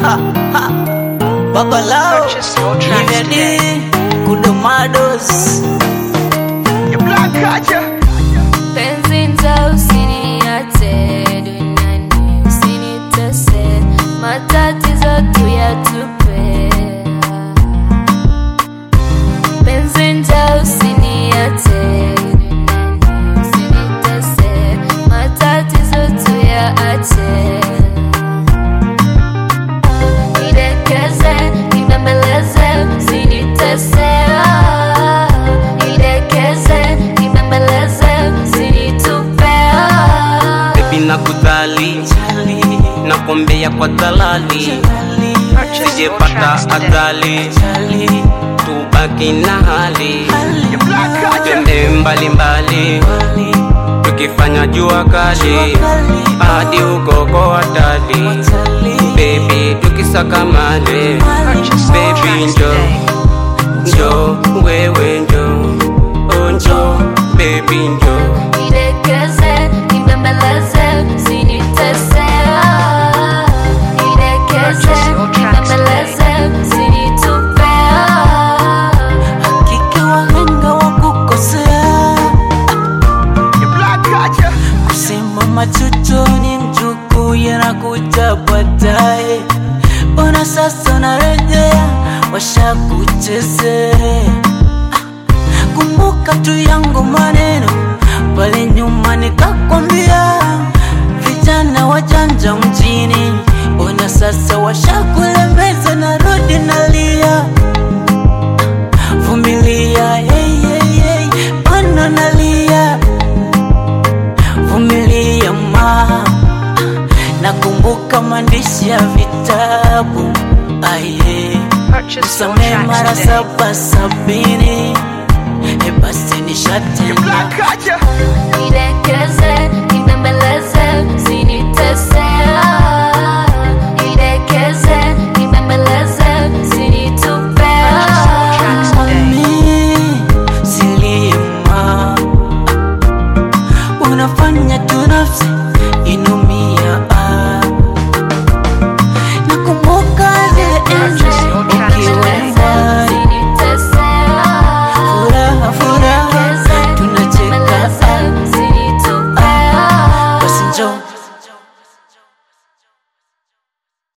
ha, ha. Babalao Purchase your tracks Livedi Kudomados Your black culture. Penzi nza usiniache duniani, usinitese, matatizo tuyatupe. Penzi nza usiniache duniani, usinitese, matatizo tuyaache. Nidekeze, nibembeleze, usinitese. Nidekeze, nibembeleze, usinitupe. Baby nakudhali nakwambia kwa dhalali Purchase your sijepata tracks today. ajali tubaki na hali Your black culture. twende mbalimbali tukifanya jua kali hadi ukoko hatari bebi tukisaka mali Purchase your bebi tracks njo today. njo wewe njo oh, njo bebi njo Nidekeze, nibembeleze, usinitese. Nidekeze, Purchase your tracks nibembeleze, usinitupe. Hakika wahenga wa kukosea Your black culture. Kusema machutoni mjuku yanakuja baadaye Ona sasa unarejea washakuchezea Kumbuka tu yangu maneno pale nyuma nikakwambia Vijana wajanja mjini Ona sasa washakulemeza narudi nalia Vumilia hey, hey, hey. Ona nalia vumilia ma nakumbuka maandishi ya vitabu aye Purchase your samee tracks mara today. saba sabini e basi Your nishatenda black culture.